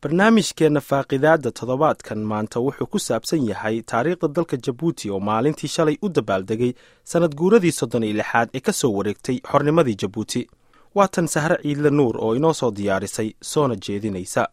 barnaamijkeenna faaqidaadda toddobaadkan maanta wuxuu ku saabsan yahay taariikhda dalka jabuuti oo maalintii shalay u dabaaldegay sannad guuradii soddon iyo lixaad ee ka soo wareegtay xornimadii jabuuti waa tan sahre ciidle nuur oo inoo soo diyaarisay soona jeedinaysa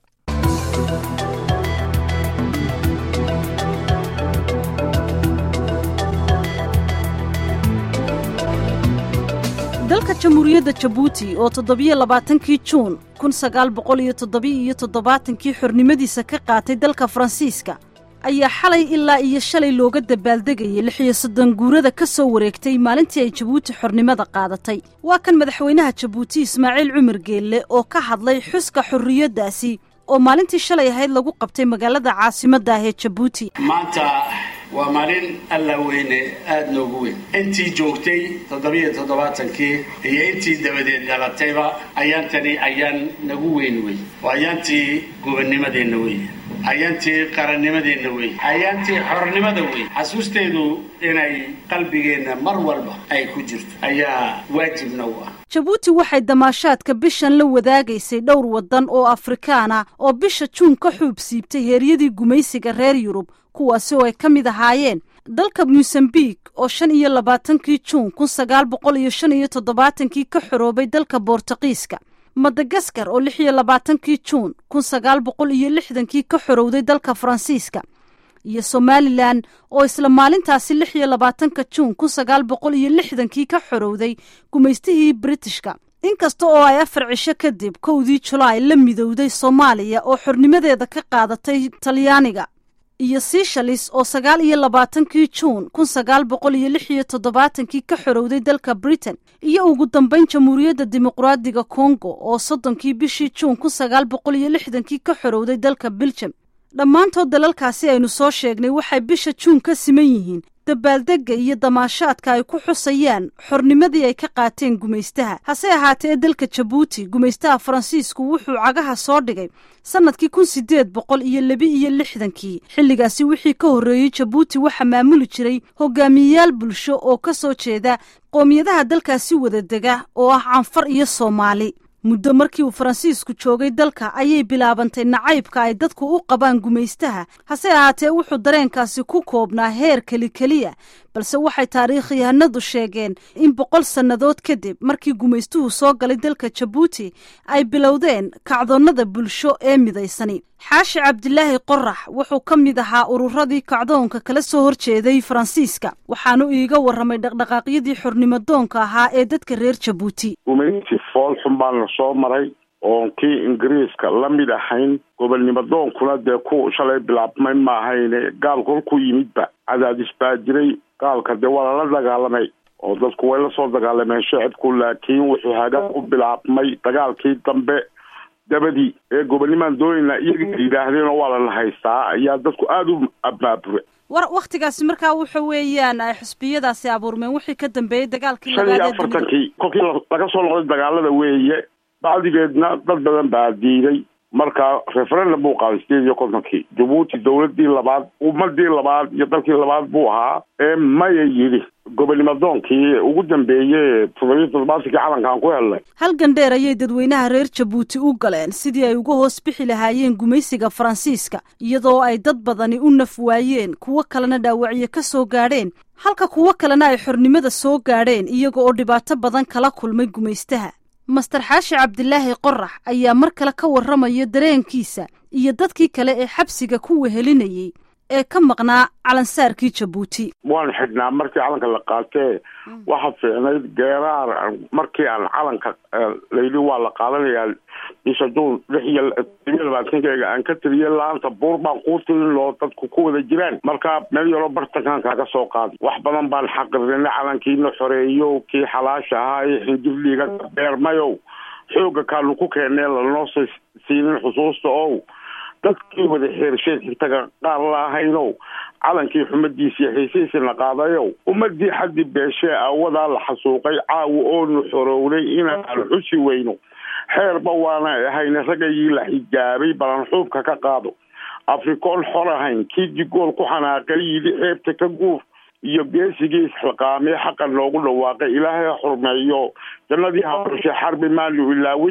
dalka jamhuuriyadda jabuuti oo toddobiyo labaatankii juun kun sagaal boqol iyo toddobiyo toddobaatankii xornimadiisa ka qaatay dalka faransiiska ayaa xalay ilaa iyo shalay looga dabaaldegayay lixiyo soddon guurada ka soo wareegtay maalintii ay jabuuti xornimada qaadatay waa kan madaxweynaha jabuuti ismaaciil cumar geelle oo ka hadlay xuska xorriyaddaasi oo maalintii shalay ahayd lagu qabtay magaalada caasimadda ah ee jabuuti maanta waa maalin alla weyne aada noogu weyn intii joogtay toddobiyo toddobaatankii iyo intii dabadeed dhalatayba ayaantani ayaan nagu weyn wey waa ayaantii gobonnimadeenna wey ayaantii qarannimadeenna wey ayaantii xornimada wey xasuusteedu inay qalbigeenna mar walba ay ku jirto ayaa waajibna u ah jabuuti waxay damaashaadka bishan la wadaagaysay dhowr waddan oo afrikaana oo bisha juun ka xuub siibtay heeryadii gumaysiga reer yurub kuwaasi oo ay ka mid ahaayeen dalka mosambik oo shan iyo labaatankii juun kun sagaal boqol iyo shan iyo toddobaatankii ka xoroobay dalka boortaqiiska madagaskar oo lix iyo labaatankii juun kun sagaal boqol iyo lixdankii ka xorowday dalka faransiiska iyo somalilan oo isla maalintaasi lix iyo labaatanka juun kun sagaal boqol iyo lixdankii ka xorowday gumaystihii britishka inkasta oo ay afar cisho kadib kowdii julaay la midowday soomaaliya oo xornimadeeda ka qaadatay talyaaniga iyo seishalis oo sagaal iyo labaatankii juun kun sagaal boqol iyo lix iyo toddobaatankii ka xorowday dalka britain iyo ugu dambeyn jamhuuriyadda dimuqraadiga kongo oo soddonkii bishii juun kun sagaal boqol iyo lixdankii ka xorowday dalka belgium dhammaantood dalalkaasi aynu soo sheegnay waxay bisha juun ka siman yihiin dabaaldegga iyo damaashaadka ay ku xusayaan xornimadii ay ka qaateen gumaystaha hase ahaatee dalka jabuuti gumaystaha faransiisku wuxuu cagaha soo dhigay sannadkii kun sideed boqol iyo laba iyo lixdankii xilligaasi wixii ka horreeyey jabuuti waxaa maamuli jiray hogaamiyeyaal bulsho oo ka soo jeeda qoomiyadaha dalkaasi wada dega oo ah canfar iyo soomaali muddo markii uu faransiisku joogay dalka ayay bilaabantay nacaybka ay dadku u qabaan gumaystaha hase ahaatee wuxuu dareenkaasi ku koobnaa heer keli keliya balse waxay taariikhyahanadu sheegeen in boqol sannadood kadib markii gumaystuhu soo galay dalka jabuuti ay bilowdeen kacdoonnada bulsho ee midaysani xaashi cabdilaahi qorax wuxuu ka mid ahaa ururadii kacdoonka kala soo horjeeday faransiiska waxaanu iiga warramay dhaqdhaqaaqyadii xornimadoonka ahaa ee dadka reer jabuuti gumayti fool xun baan la soo maray oon kii ingiriiska la mid ahayn gobolnimadoonkuna dee ku shalay bilaabmay ma ahayne gaal kolku yimidba cadaadis baa jiray gaalka dee waa lala dagaalamay oo dadku way la soo dagaalameen shacibku laakiin wuxuu hagaa ku bilaabmay dagaalkii dambe dabadii ee gobonnimaan doonayna iyaga yidhaahdeenoo waa lala haystaa ayaa dadku aada u abaabure war wakhtigaasi markaa wuxa weeyaan ay xusbiyadaasi abuurmeen wixii ka dambeeyey dagaalkii shan iyo afartankii kolkii laga soo noqday dagaalada weeye bacdigeedna dad badan baa diiday marka referendum buu qaaday sideed iyo kontonkii jabuuti dawladii labaad ummadii labaad iyo dalkii labaad buu ahaa ee maya yidhi gobonimadoonkii ugu dambeeye toddobiyo toddobaatankii calankaan ku helnay halgan dheer ayay dadweynaha reer jabuuti u galeen sidii ay uga hoos bixi lahaayeen gumaysiga faransiiska iyadoo ay dad badani u naf waayeen kuwo kalena dhaawacyo ka soo gaadheen halka kuwo kalena ay xornimada soo gaadheen iyaga oo dhibaato badan kala kulmay gumaystaha master xaashi cabdilaahi qorax ayaa mar kale ka warramaya dareenkiisa iyo dadkii kale ee xabsiga ku wehelinayay ee ka maqnaa calansaarkii jabuuti waan xidhnaa markii calanka la qaatee waxa fiicnayd geeraar markii aan calanka layidhi waa la qaadanayaa bisha juun lix iyo todobiyo labaatankeega aan ka tiriyay laanta buur baan kuu tirin loo dadku ku wada jiraan marka meel yaroo bartankaan kaaga soo qaaday wax badan baan xaqirinay calankiina xoreeyo kii xalaasha ahaa ee xinjirliiga beermayow xooga kaanu ku keennee lanoo s siinin xusuusta ow dadkii wada xeersheed xigtaga qaar la ahaynow calankii xumadiisiiyo xiisihiisina qaadayow ummadii xaddi beeshee awadaa la xasuuqay caawa oonu xorownay inaan xusi weyno xeerba waana ahayna ragayii la xijaabay balan xuubka ka qaado afrikoon xor ahayn kii digool ku xanaaqay yidhi xeebta ka guur iyo geesigii isxilqaamee xaqa noogu dhawaaqay ilaahay ha xurmeeyo jannadii haorshe xarbi maanu ilaawin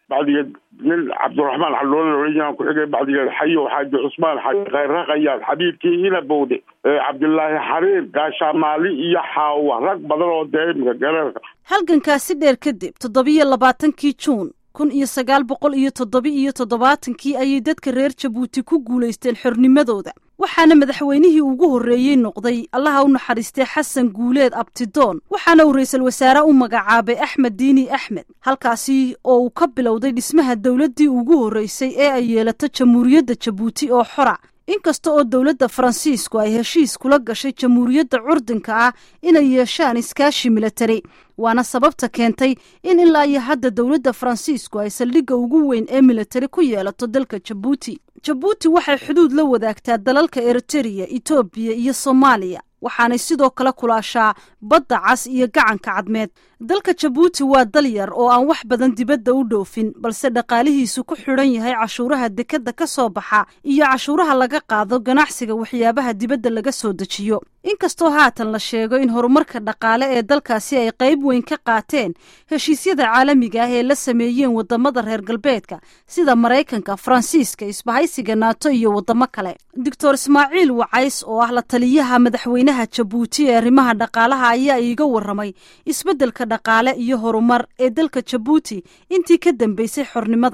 bacdigeed nin cabdiraxmaan xaloola laohan ku xigay bacdigeed xayo xaaji cusmaan xaaji khayre khayaad xabiibkii inabowde cabdilaahi xariir gaashaamaali iyo xaawa rag badan oo dee imika gareerka halgankaasi dheer kadib toddobiyo labaatankii juun kun iyo sagaal boqol iyo toddoba iyo toddobaatankii ayay dadka reer jabuuti ku guulaysteen xornimadooda waxaana madaxweynihii ugu horreeyey noqday allaha u naxariistay xasan guuleed abtidoon waxaana uu ra-iisul wasaare u magacaabay axmed diini axmed halkaasi oo uu ka bilowday dhismaha dowladdii ugu horreysay ee ay yeelato jamhuuriyadda jabuuti oo xora inkasta oo dowladda faransiisku ay heshiis kula gashay jamhuuriyadda curdinka ah inay yeeshaan iskaashi milatari waana sababta keentay in ilaa iyo hadda dowladda faransiisku ay saldhigga ugu weyn ee milatari ku yeelato dalka jabuuti jabuuti waxay xuduud la wadaagtaa dalalka eritereya etoobiya iyo soomaaliya waxaanay sidoo kale kulaashaa badda cas iyo gacanka cadmeed dalka jabuuti waa dal yar oo aan wax badan dibadda u dhoofin balse dhaqaalihiisu ku xidhan yahay cashuuraha dekadda ka soo baxa iyo cashuuraha laga qaado ganacsiga waxyaabaha dibadda laga soo dejiyo inkastoo haatan la sheego in horumarka dhaqaale ee dalkaasi ay qayb weyn ka qaateen heshiisyada caalamiga ah ee la sameeyeen waddamada reer galbeedka sida maraykanka faransiiska isbahaysiga naato iyo waddamo kale doctor ismaaciil wacays oo ah la taliyaha madaxweynaha jabuuti ee arrimaha dhaqaalaha ayaa iiga warramay isbeddelka dhaqaale iyo horumar ee dalka jabuuti intii ka dambeysay xornimada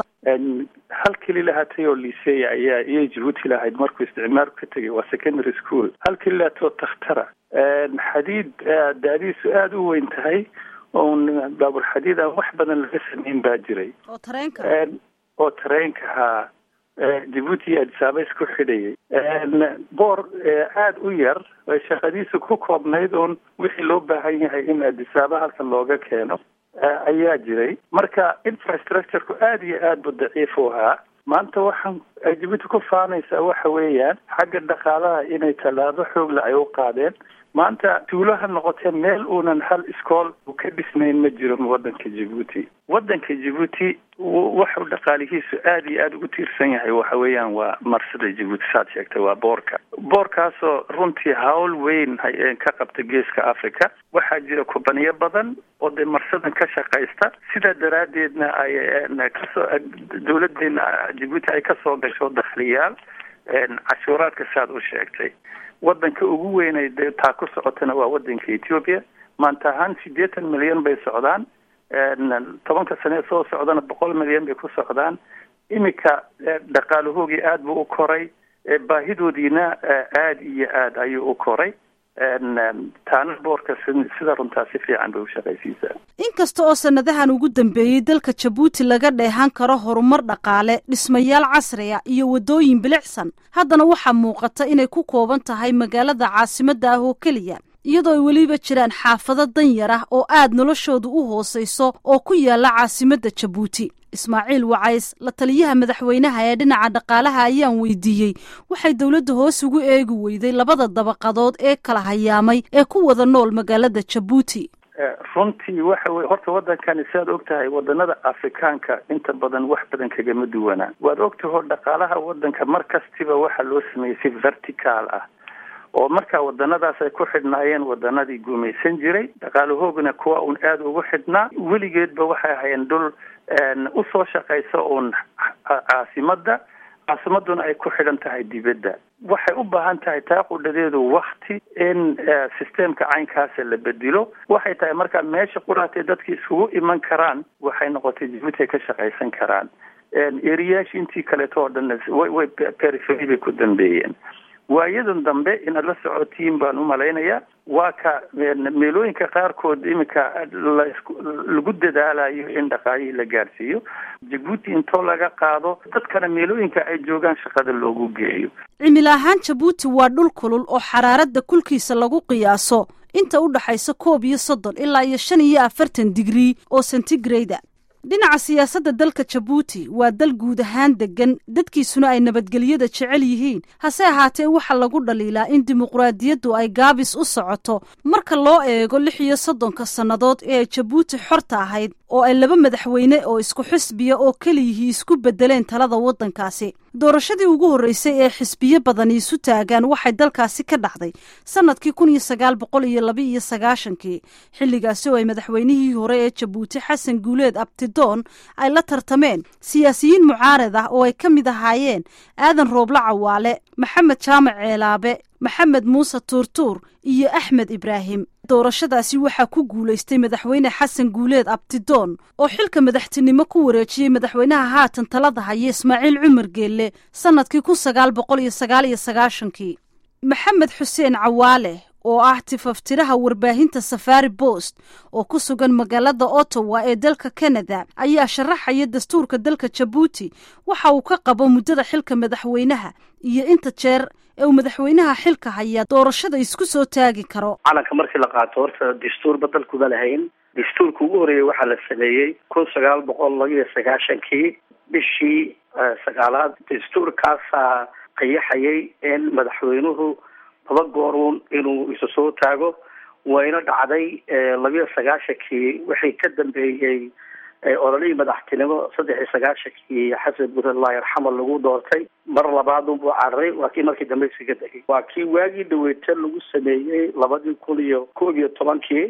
hal keli lahaatay oo liseeya ayaa iyay jabuuti lahayd markuu isticmaalku ka tegay waa secondary school hal keli lahaatoo takhtara xadiid daadiisu aada u weyn tahay oon baabur xadiid aan wax badan laga sameyn baa jiray oo tareenka oo tareenka haa jabuuti iyo adisaaba isku xidhayay boor aada u yar shaqadiisu ku koobnayd oon wixii loo baahan yahay in adisaaba halkan looga keeno ayaa jiray marka infrastructureku aada iyo aad bu daciif u ahaa maanta waxaan ay jabuuti ku faanaysaa waxa weeyaan xagga dhaqaalaha inay tallaabo xoogla ay u qaadeen maanta tuulo ha noqotee meel uunan hal iskool u ka dhisnayn ma jiro waddanka jabuuti waddanka jabuuti waxuu dhaqaalihiisu aada iyo aada ugu tiirsan yahay waxa weeyaan waa marsada jabuuti saad sheegtay waa boorka boorkaasoo runtii hawl weyn ka qabta geeska africa waxaa jira kubaniyo badan oo dee marsadan ka shaqaysta sidaa daraaddeedna ay kasoo dawladeena jabuuti ay kasoo gasho dakhliyaal cashuuraadka saad u sheegtay waddanka ugu weynay dee taa ku socotana waa waddanka ethiopia maanta ahaan siddeetan milyan bay socdaan tobanka sane soo socdana boqol milyan bay ku socdaan iminka dhaqaalahoogii aada buu u koray baahidoodiina aada iyo aada ayuu u koray taana boorka sida runtaa si fiican bay u shaqaysiisaa inkasta oo sanadahan ugu dambeeyey dalka jabuuti laga dheehan karo horumar dhaqaale dhismayaal casriya iyo waddooyin bilicsan haddana waxaa muuqata inay ku kooban tahay magaalada caasimadda ah oo keliya iyadoo ay weliba jiraan xaafado danyar ah oo aad noloshoodu u hoosayso oo ku yaala caasimadda jabuuti ismaaciil wacays la taliyaha madaxweynaha ee dhinaca dhaqaalaha ayaan weydiiyey waxay dowladda hoos ugu eegi weyday labada dabaqadood ee kala hayaamay ee ku wada nool magaalada jabuuti runtii waxa weye horta waddankani siaad og tahay waddanada afrikaanka inta badan wax badan kagama duwanaa waad ogtaho dhaqaalaha waddanka mar kastiba waxaa loo sameeyey si vertical ah oo markaa wadanadaas ay ku xidhnaayeen wadanadii gumaysan jiray dhaqaalahoogana kuwa uun aada ugu xidhnaa weligeedba waxay ahayeen dhul usoo shaqaysa uun caasimadda caasimaduna ay ku xidhan tahay dibadda waxay u baahan tahay taa qudhadeedu wakti in systemka caynkaasa la bedelo waxay tahay markaa meesha quraatee dadki iskugu iman karaan waxay noqotay jabuuti ay ka shaqaysan karaan eriyaashii intii kaleeto oo dhan way periferi bay ku dambeeyeen waayadan dambe inaad la socotiin baan u malaynayaa waa ka meelooyinka qaarkood iminka lagu dadaalayo in dhaqaalihii la gaadhsiiyo jabuuti intoo laga qaado dadkana meelooyinka ay joogaan shaqada loogu geeyo cimil ahaan jabuuti waa dhul kulul oo xaraaradda kulkiisa lagu qiyaaso inta u dhaxaysa koob iyo soddon ilaa iyo shan iyo afartan digrii oo centigrada dhinaca siyaasadda dalka jabuuti waa dal guud ahaan deggan dadkiisuna ay nabadgelyada jecel yihiin hase ahaatee waxaa lagu dhaliilaa in dimuqraadiyaddu ay gaabis u socoto marka loo eego lix iyo soddonka sannadood ee ay jabuuti xorta ahayd oo ay laba madaxweyne oo isku xisbiya oo keliyihii isku beddeleen talada waddankaasi doorashadii ugu horreysay ee xisbiyo badani isu taagaan waxay dalkaasi ka dhacday sannadkii kun iyo sagaal boqol iyo laba iyo sagaashankii xilligaasi oo ay madaxweynihii hore ee jabuuti xasan guuleed abti abtidoon ay la tartameen siyaasiyiin mucaarad ah oo ay ka mid ahaayeen aadan rooble cawaale maxamed jaamac ceelaabe maxamed muuse tuurtuur iyo axmed ibraahim doorashadaasi waxaa ku guulaystay madaxweyne xasan guuleed abtidoon oo xilka madaxtinimo ku wareejiyey madaxweynaha haatan talada haya ismaaciil cumar geelle sannadkii kun sagaal boqol iyo sagaal iyo sagaashankii maxamed xuseen cawaale oo ah tifaftiraha warbaahinta safari bost oo ku sugan magaalada ottawa ee dalka canada ayaa sharaxaya dastuurka dalka jabuuti waxa uu ka qabo muddada xilka madaxweynaha iyo inta jeer ee uu madaxweynaha xilka hayaa doorashada isku soo taagi karo calanka markii la qaato horta dastuurba dalkuba lahayn dastuurka ugu horreeyey waxaa la sameeyey kun sagaal boqol labiyo sagaashankii bishii sagaalaad dastuurkaasaa qayaxayay in madaxweynuhu laba gooruun inuu isu soo taago wayna dhacday labiyo sagaashankii wixii ka dambeeyey ololihii madaxtinimo saddex iyo sagaashankii xasan guud allah yarxama lagu doortay mar labaad unbuu cararay waa kii markii dambe isaga degay waa kii waagii dhaweeta lagu sameeyey labadii kun iyo koob iyo tobankii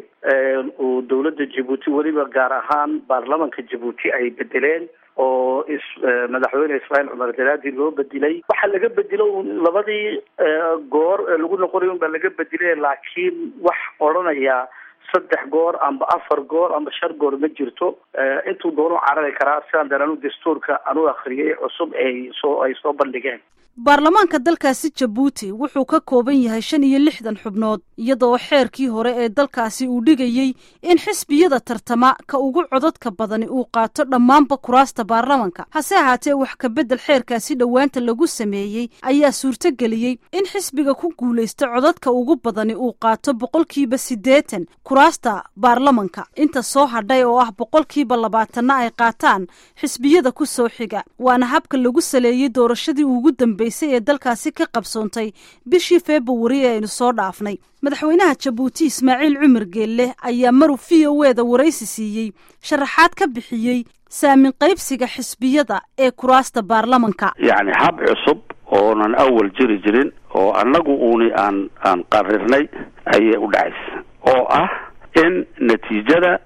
uu dawladda jabuuti weliba gaar ahaan baarlamanka jabuuti ay bedeleen oo is madaxweyne ismaaciil cumar daraadi loo bedilay waxaa laga bedelo labadii goor ee lagu noqonayo un baa laga bedilay laakiin wax odhanaya saddex goor amba afar goor amba shan goor ma jirto intuu doonu carari karaa sidaan daranu dastuurka anu akhriyay cusub ay soo ay soo bandhigeen baarlamaanka dalkaasi jabuuti wuxuu ka kooban yahay shan iyo lixdan xubnood iyadoo xeerkii hore ee dalkaasi uu dhigayey in xisbiyada tartama ka ugu codadka badani uu qaato dhammaanba kuraasta baarlamanka hase ahaatee wax ka beddel xeerkaasi dhowaanta lagu sameeyey ayaa suurtogeliyey in xisbiga ku guulaysta codadka ugu badani uu qaato boqolkiiba siddeetan kuraasta baarlamanka inta soo hadhay oo ah boqolkiiba labaatanna ay qaataan xisbiyada ku soo xiga waana habka lagu saleeyey doorashadii ugu dambe ee dalkaasi ka qabsoontay bishii februari ee aynu soo dhaafnay madaxweynaha jabuuti ismaaciil cumar geelle ayaa maruu v o eda waraysi siiyey sharaxaad ka bixiyey saamin qaybsiga xisbiyada ee kuraasta baarlamanka yacni hab cusub oonan awal jiri jirin oo annagu uuni aan aan qarirnay ayay u dhacaysa oo ah in natiijada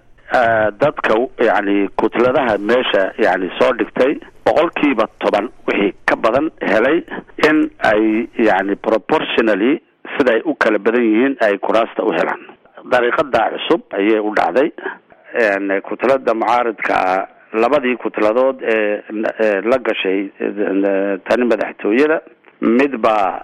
dadka yacni kutladaha meesha yacni soo dhigtay boqolkiiba toban wixii ka badan helay in ay yacni proportionally siday u kala badan yihiin ay kuraasta u helaan dariiqada cusub ayay u dhacday kutlada mucaaridka labadii kutladood ee la gashay tani madaxtooyada mid baa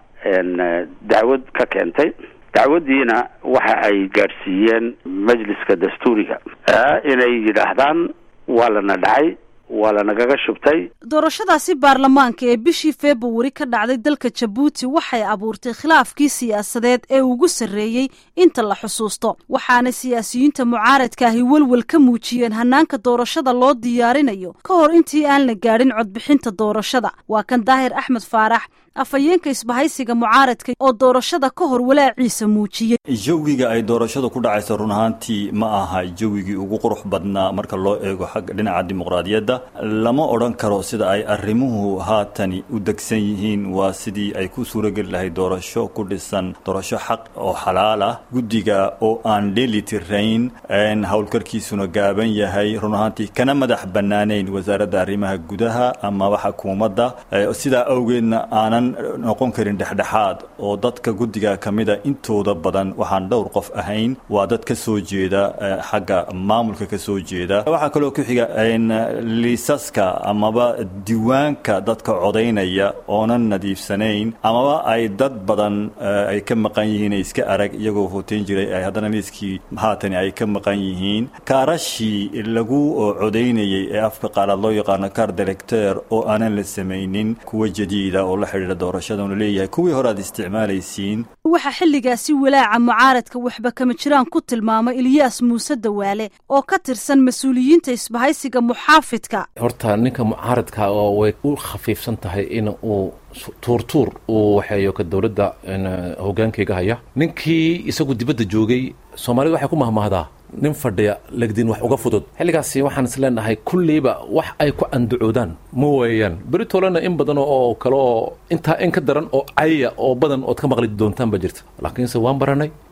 dacwad ka keentay dacwadiina waxa ay gaadhsiiyeen majliska dastuuriga inay yidhaahdaan waa lana dhacay waa lanagaga shubtay doorashadaasi baarlamaanka ee bishii februari ka dhacday dalka jabuuti waxay abuurtay khilaafkii siyaasadeed ee ugu sarreeyey inta la xusuusto waxaana siyaasiyiinta mucaaradka ahi welwel ka muujiyeen hanaanka doorashada loo diyaarinayo ka hor intii aan la gaadhin codbixinta doorashada waa kan daahir axmed faarax afhayeenka isbahaysiga mucaaradka oo doorashada ka hor walaaciisa muujiyey jawiga ay doorashadu ku dhacayso run ahaantii ma aha jawigii ugu qurux badnaa marka loo eego xagga dhinaca dimuqraadiyadda lama odhan karo sida ay arrimuhu haatani u degsan yihiin waa sidii ay ku suurageli lahayd doorasho ku dhisan doorasho xaq oo xalaal ah guddiga oo aan dheelitirayn howlkarkiisuna gaaban yahay run ahaantii kana madax bannaanayn wasaaradda arrimaha gudaha amaba xukuumadda sidaa awgeedna aanan noqon karin dhexdhexaad oo dadka guddiga ka mida intooda badan waxaan dhowr qof ahayn waa dad ka soo jeeda xagga maamulka ka soo jeeda waxaa kaloo ku xiga liisaska amaba diiwaanka dadka codaynaya oonan nadiifsanayn amaba ay dad badan ay ka maqan yihiin ay iska arag iyagoo hooteyn jiray ay haddana liiskii haatani ay ka maqan yihiin kaarashii lagu codaynayay ee afka qaalaad loo yaqaano kaar directeur oo aanan la samaynin kuwa jadiida oo la xidhiidha doorashadanu leeyahay kuwii hore aad isticmaalaysiin waxaa xilligaasi walaaca mucaaradka waxba kama jiraan ku tilmaamay ilyaas muuse dawaale oo ka tirsan mas-uuliyiinta isbahaysiga muxaafidka horta ninka mucaaradka oo way u khafiifsan tahay in uu tuurtuur uu waxeeyo ka dowladda hogaankeyga haya ninkii isagu dibadda joogay soomaalida waxay ku mahmahdaa nin fadhiya legdin wax uga fudud xilligaasi waxaan is leenahay kulliiba wax ay ku andacoodaan ma weeyaan beritolena in badan oo kale oo intaa in ka daran oo caya oo badan ood ka maqli doontaan ba jirta laakiinse waan baranay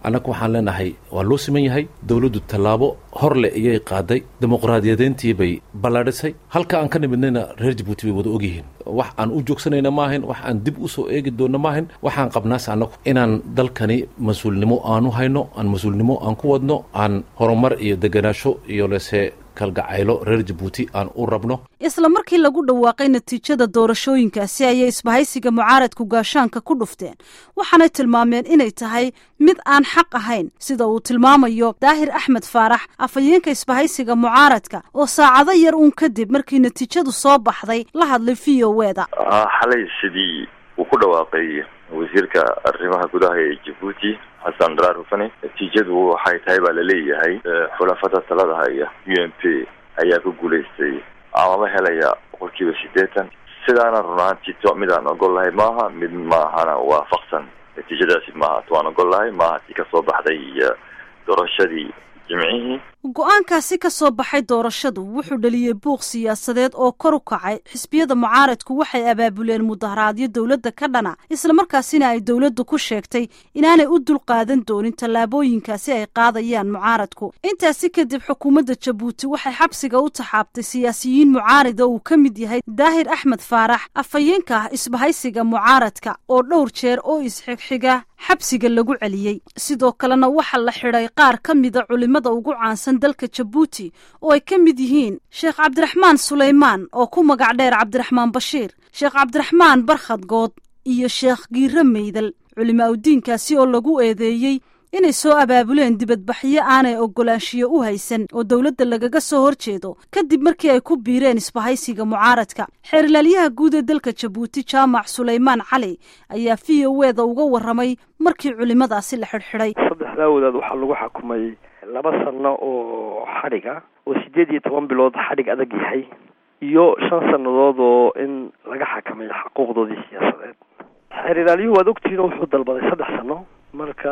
annaga waxaan leenahay waa loo siman yahay dowladdu tallaabo hor leh iyay qaaday dimuqraadiyadeyntii bay ballaadhisay halka aan ka nimidnayna reer jabuuti bay wada ogyihiin wax aan u joogsanayna maahayn wax aan dib u soo eegi doonna maahayn waxaan qabnaas annagu inaan dalkani mas-uulnimo aanu hayno aan mas-uulnimo aan ku wadno aan horumar iyo deganaasho iyo lese kalgacaylo reer jabuuti aan u rabno isla markii lagu dhawaaqay natiijada doorashooyinkaasi ayay isbahaysiga mucaaradku gaashaanka ku dhufteen waxaanay tilmaameen inay tahay mid aan xaq ahayn sida uu tilmaamayo daahir axmed faarax afhayeenka isbahaysiga mucaaradka oo saacado yar uun kadib markii natiijadu soo baxday la hadlay v o eda xalay sidii uu ku dhawaaqay wasiirka arrimaha gudaha ee jabuuti xasan daraar hufane natiijadu waxay tahay baa laleeyahay xulafada talada haya u m p ayaa ku guulaystay amaba helaya boqolkiiba siddeetan sidaana run ahaantii to mid aan ogol lahay maaha mid maahana waafaqsan natiijadaasi maaha to aan ogol lahay maaha tii kasoo baxday doorashadii jimcihii go-aankaasi ka soo baxay doorashadu wuxuu dhaliyey buuq siyaasadeed oo kor u kacay xisbiyada mucaaradku waxay abaabuleen mudaharaadyo dowladda ka dhana islamarkaasina ay dowladdu ku sheegtay inaanay u dulqaadan doonin tallaabooyinkaasi ay qaadayaan mucaaradku intaasi kadib xukuumadda jabuuti waxay xabsiga u taxaabtay siyaasiyiin mucaarida uu ka mid yahay daahir axmed faarax afhayeenka ah isbahaysiga mucaaradka oo dhowr jeer oo isxigxiga xabsiga lagu celiyey sidoo kalena waxaa la xidhay qaar ka mida culimada ugu caansan dalka jabuuti oo ay ka mid yihiin sheekh cabdiraxmaan suleymaan oo ku magac dheer cabdiraxmaan bashiir sheekh cabdiraxmaan barkhad good iyo sheekh giire meydal culimo awdiinkaasi oo lagu eedeeyey inay soo abaabuleen dibadbaxyo aanay ogolaanshiyo u haysan oo dowladda lagaga soo horjeedo kadib markii ay ku biireen isbahaysiga mucaaradka xeerilaalyaha guud ee dalka jabuuti jaamac suleymaan cali ayaa v o eda uga warramay markii culimadaasi la xidhxidhay saddexdaa wadaad waxaa lagu xukumay laba sano oo xadhiga oo sideed iyo toban bilood xadhig adag yahay iyo shan sannadood oo in laga xakamay xuquuqdoodii siyaasadeed xeerilaalyuhu waad ogtihiin oo wuxuu dalbaday saddex sano marka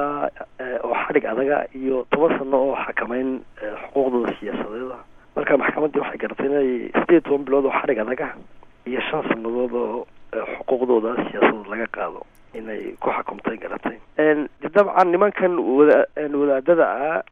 oo xadhig adaga iyo toban sano oo xakamayn xuquuqdooda siyaasadeeda marka maxkamaddii waxay garatay inay sideed iyo toban bilood oo xadhig adaga iyo shan sanadood oo xuquuqdooda siyaasadood laga qaado inay ku xukumtay garatay de dabcan nimankan wada wadaadada ah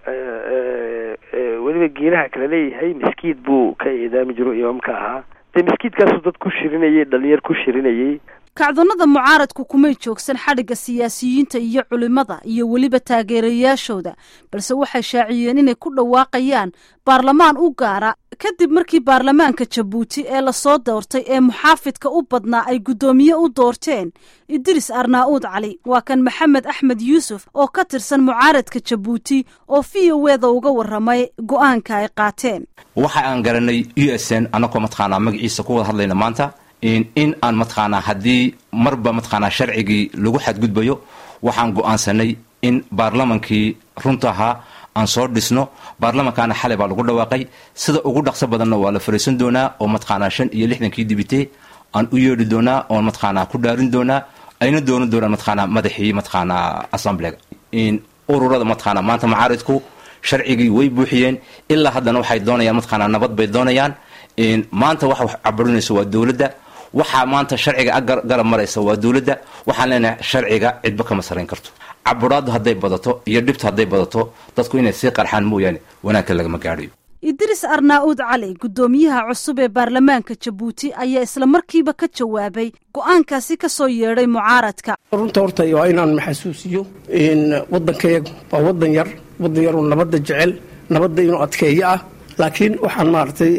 weliba geelaha kala leeyahay miskiid buu ka eedaami jiro imaamka ahaa dee miskiidkaasuu dad ku shirinayay dhalinyar ku shirinayay kacdonnada mucaaradku kumay joogsan xadhigga siyaasiyiinta iyo culimada iyo weliba taageerayaashooda balse waxay shaaciyeen inay ku dhawaaqayaan baarlamaan u gaara kadib markii baarlamaanka jabuuti ee lasoo doortay ee muxaafidka u badnaa ay guddoomiye u doorteen idris arnaa'uud cali waa kan maxamed axmed yuusuf oo ka tirsan mucaaradka jabuuti oo v o eda uga warramay go-aanka ay qaateen waxa aan garanay u s n annagoo mataqaanaa magaciisa ku wada hadlayna maanta in aan mataqaanaa haddii marba mataqaanaa sharcigii lagu xadgudbayo waxaan go-aansanay in baarlamankii runta ahaa aan soo dhisno baarlamankaana xalay baa lagu dhawaaqay sida ugu dhaqso badanna waa la fariisan doonaa oo mataqaanaa shan iyo lixdankii dibite aan u yeedhi doonaa oon mataqaanaa ku dhaarin doonaa ayna doonan doonaan mataqaanaa madaxii mataqaanaa assemblega ururada mataqaanaa maanta macaaridku sharcigii way buuxiyeen ilaa haddana waxay doonayaan mataqaanaa nabad bay doonayaan maanta waxa wax caburinaysa waa dowladda waxaa maanta sharciga garab maraysa waa dowladda waxaan leenahay sharciga cidba kama sarayn karto caburaaddu hadday badato iyo dhibtu hadday badato dadku inay sii qarxaan mooyaane wanaagka lagama gaadhayo idris arnaa'uud cali guddoomiyaha cusub ee baarlamaanka jabuuti ayaa isla markiiba ka jawaabay go-aankaasi ka soo yeedhay mucaaradka runta horta waa inaan maxasuusiyo waddankayagu waa waddan yar waddan yaroo nabadda jecel nabadda inuu adkeeyo ah laakiin waxaan maaragtay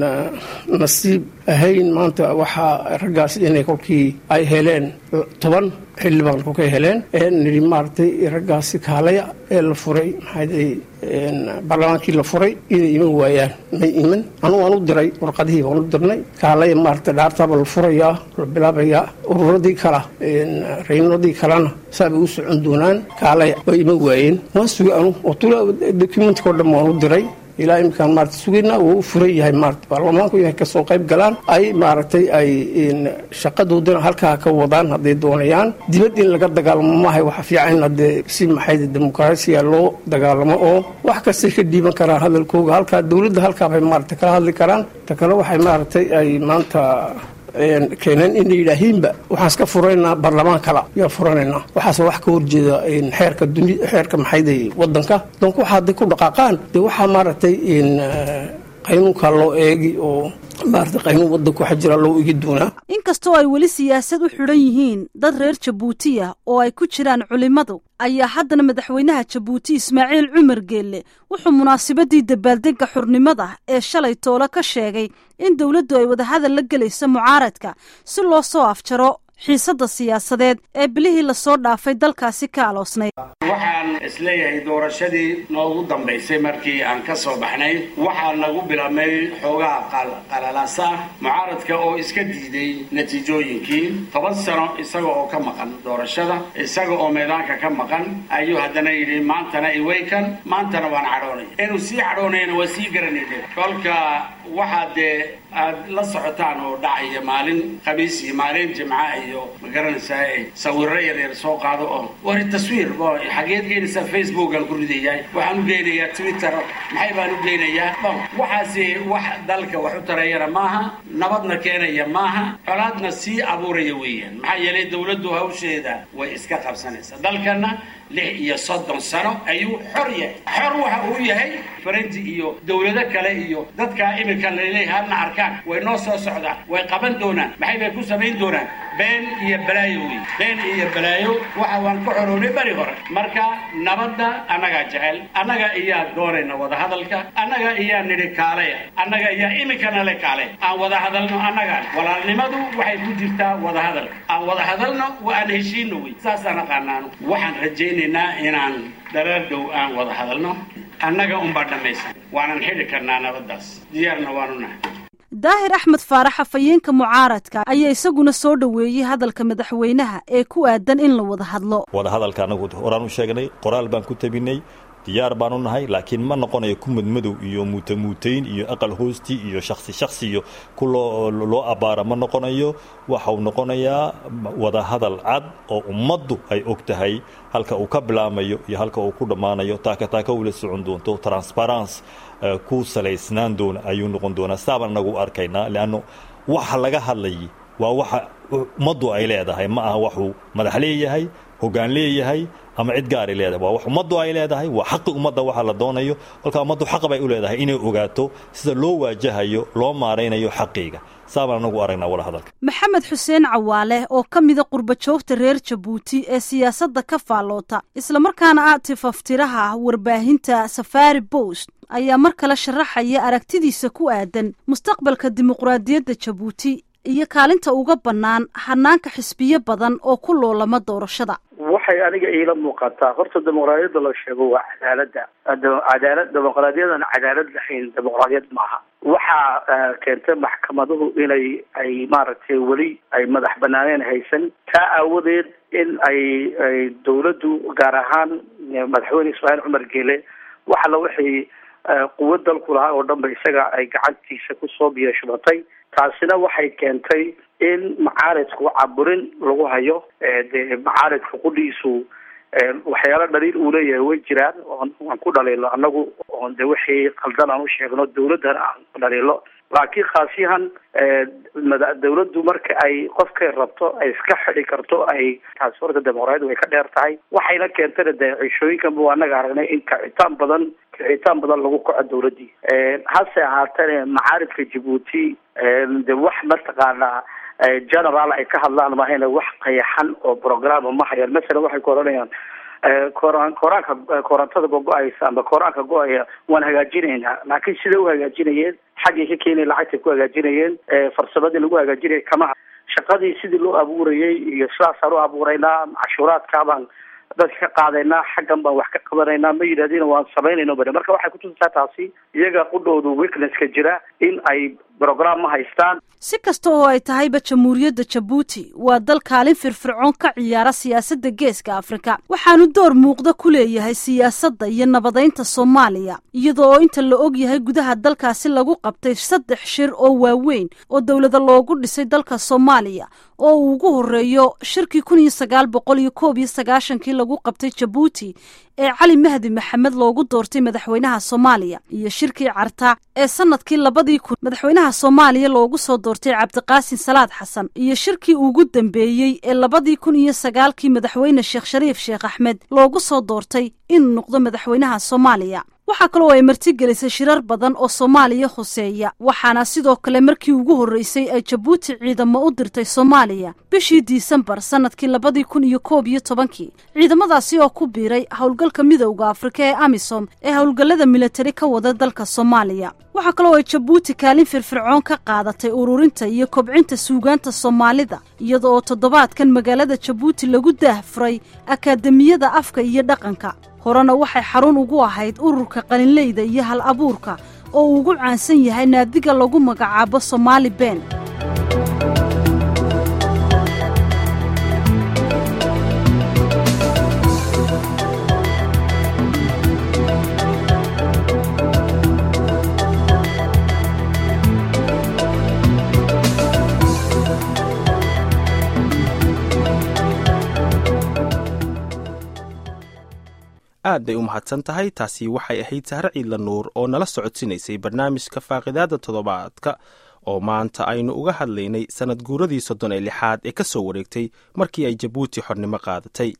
nasiib ahayn maanta waxaa raggaas inay kolkii ay heleen toban xildhibaan kolkay heleen nidhi maaragtay raggaasi kaalaya ee la furay maxaa baarlamaankii la furay inay iman waayaan may iman anugu aan u diray warqadihii baan u dirnay kaalaya maaragtay dhaartaaba la furayaa la bilaabayaa ururadii kala raymadii kalena saabay u socon doonaan kaalaya way iman waayeen waan sugay anu oo tula documentka o dhan waan u diray ilaa iminkaan maarata sugayna wuu u furan yahay maarata baarlamaanku inay kasoo qayb galaan ay maaragtay ay shaqadoodana halkaa ka wadaan hadday doonayaan dibad in laga dagaalamo maahay waxa fiican in haddee si maxay dimuqraasiya loo dagaalamo oo wax kastay ka dhiiban karaan hadalkooga halkaa dowladda halkaa bay maarata kala hadli karaan ta kale waxay maaragtay ay maanta keeneen inay yidhaahiinba waxaan iska furaynaa baarlamaan kala yaan furanaynaa waxaase wax ka horjeeda xeerka duni xeerka maxayday wadanka donc waxa hadday ku dhaqaaqaan dee waxaa maaragtay qaynuunka loo eegi oo maarata qaynuun wadanka waxa jira loo egi doonaa inkastoo ay weli siyaasad u xidhan yihiin dad reer jabuutiya oo ay ku jiraan culimmadu ayaa haddana madaxweynaha jabuuti ismaaciil cumar geelle wuxuu munaasabadii dabaaldegga xurnimada ee shalay toole ka sheegay in dowladdu ay wadahadal la gelayso mucaaradka si loo soo afjaro xiisadda siyaasadeed ee bilihii lasoo dhaafay dalkaasi ka aloosnayd waxaan isleeyahay doorashadii noogu dambaysay markii aan ka soo baxnay waxaa nagu bilaabmay xoogaha qalalaasa ah mucaaradka oo iska diiday natiijooyinkii toban sano isaga oo ka maqan doorashada isaga oo meedaanka ka maqan ayuu haddana yidhi maantana iwaykan maantana waan cadhoonay inuu sii cadhoonayna waa sii garanayde kolka waxaa dee aad la socotaan oo dhacaya maalin khamiis iyo maalin jimca iyo ma garanaysaa sawiro yaryar soo qaado oo wari taswiir xageed geenaysaa facebookan ku ridayaa waxaan u geynayaa twitter maxay baan u geynayaa waxaasi wax dalka wax u tarayana maaha nabadna keenaya maaha colaadna sii abuuraya weeyaan maxaa yeelay dawladdu hawsheeda way iska qabsanaysaa dalkana lix iyo soddon sano ayuu xor yahay xor waxa uu yahay faranti iyo dawlado kale iyo dadkaa iminka laleeyahay hadna arkaan way noo soo socdaan way qaban doonaan maxay bay ku samayn doonaan been iyo balaayo wey been iyo balaayo waxa waan ka xoroonay beri hore marka nabadda annagaa jecel annaga iyaa doonayna wadahadalka annaga iyaa nidhi kaalaya annaga iyaa iminkana le kaale aan wada hadalno annagaan walaalnimadu waxay ku jirtaa wadahadalka aan wada hadalno wa aan heshiino wey saasaan aqaanaano waxaan rajaynaynaa inaan dhalaal dhow aan wada hadalno annaga unbaa dhammaysan waanan xidhi karnaa nabaddaas diyaarna waanu nahay daahir axmed faarax afhayeenka mucaaradka ayaa isaguna soo dhoweeyey hadalka madaxweynaha ee ku aadan in la wada hadlo wadahadalka anagu horaan u sheegnay qoraal baan ku tabinay diyaar baanu nahay laakiin ma noqonayo ku madmadow iyo muutamuutayn iyo aqal hoosti iyo shaksi shaksi iyo ku loo abbaara ma noqonayo waxau noqonayaa wadahadal cad oo ummaddu ay og tahay halka uu ka bilaamayo iyo halka uu ku dhammaanayo taaka taaka ula socon doonto transparence ku salaysnaan doona ayuu noqon doonaa saabaan nagu arkaynaa leanno waxa laga hadlayay waa waxa ummaddu ay leedahay ma aha waxuu madax leeyahay hoggaan leeyahay ama cid gaaray leedahay waa wax ummaddu ay leedahay waa xaqi ummadda waxa la doonayo kolka ummaddu xaq bay u leedahay inay ogaato sida loo waajahayo loo maaraynayo xaqiiga saabaan anagu aragnaa wada hadalka maxamed xuseen cawaale oo ka mida qurba joogta reer jabuuti ee siyaasadda ka faalloota islamarkaana ah tifaftiraha warbaahinta safari bost ayaa mar kale sharaxaya aragtidiisa ku aadan mustaqbalka dimuqraadiyadda jabuuti iyo kaalinta uga bannaan hanaanka xisbiyo badan oo ku loolama doorashada waxay aniga iila muuqataa horta dimuqraadiyadda la sheego waa cadaaladda cadaalad dimuqraadiyadan cadaalad lahayn dimuqraadiyad maaha waxaa keentay maxkamaduhu inay ay maaragtay weli ay madax banaaneen haysan taa aawadeed in ay ay dawladdu gaar ahaan madaxweyne ismaaciil cumar geele wax alla wixii quwad dalku lahaa oo dhan ba isaga ay gacantiisa kusoo biyashubatay taasina waxay keentay in macaaridku caburin lagu hayo dee macaaridka qudhiisu waxyaalo dhaliil uu leeyahay way jiraan aan ku dhaliilo anagu oon de wixii qaldan aan u sheegno dawladdana aan ku dhaliilo laakiin khaasiyahan dawladdu marka ay qofkay rabto ay iska xidi karto ay taasi horta dimuqraadiyadu way ka dheer tahay waxayna keentana dee cishooyinkanba waa anaga aragnay in kicitaan badan kicitaan badan lagu kaco dawladdii hase ahaatane macaaridka jabuuti de wax mataqaanaa general ay ka hadlaan mahayna wax qayaxan oo programa ma hayaan masalan waxay ku odhanayaan koran koraanka korantada go-go-aysa amba koraanka go-aya waan hagaajinaynaa laakiin siday u hagaajinayeen xaggay ka keenay lacagtay ku hagaajinayeen farsamadii lagu hagaajinaya kama shaqadii sidii loo abuurayay iyo sidaasaan u abuuraynaa cashuuraadka baan dadka ka qaadaynaa xaggan baan wax ka qabanaynaa ma yidhahdina waan samaynayno bane marka waxay kutusisaa taasi iyaga qudhoodu weaknesska jira in ay brogram ma haystaan si kasta oo ay tahayba jamhuuriyadda jabuuti waa dal kaalin firfircoon ka ciyaara siyaasadda geeska afrika waxaanu door muuqda ku leeyahay siyaasadda iyo nabadaynta soomaaliya iyadoo oo inta la og yahay gudaha dalkaasi lagu qabtay saddex shir oo waaweyn oo dowlada loogu dhisay dalka soomaaliya oo uu ugu horreeyo shirkii kun iyo sagaal boqol iyo koob iyo sagaashankii lagu qabtay jabuuti ee cali mahdi maxamed loogu doortay madaxweynaha soomaaliya iyo shirkii carta ee sanadkii labadii kun madaxweynaha madaxweynaha soomaaliya loogu soo doortay cabdiqaasin salaad xasan iyo shirkii ugu dambeeyey ee labadii kun iyo sagaalkii madaxweyne sheekh shariif sheekh axmed loogu soo doortay inuu noqdo madaxweynaha soomaaliya waxaa kaloo ay martigelisay shirar badan oo soomaaliya khuseeya waxaana sidoo kale markii ugu horreysay ay jabuuti ciidamo u dirtay soomaaliya bishii disembar sannadkii labadii kun iyo koob iyo tobankii ciidamadaasi oo ku biiray howlgalka midowda afrika ee amisom ee howlgallada militari ka wada dalka soomaaliya waxaa kaloo ay jabuuti kaalin firfircoon ka qaadatay ururinta iyo kobcinta suugaanta soomaalida iyada oo toddobaadkan magaalada jabuuti lagu daahfuray akaademiyada afka iyo dhaqanka horena waxay xarun ugu ahayd ururka qalinleyda iyo hal abuurka oo uu ugu caansan yahay naadiga lagu magacaabo somaali ben aad bay u mahadsan tahay taasi waxay ahayd sahre ciidla nuur oo nala socodsiinaysay barnaamijka faaqidaada toddobaadka oo maanta aynu uga hadlaynay sannad guuradii soddon ee lixaad ee ka soo wareegtay markii ay jabuuti xornimo qaadatay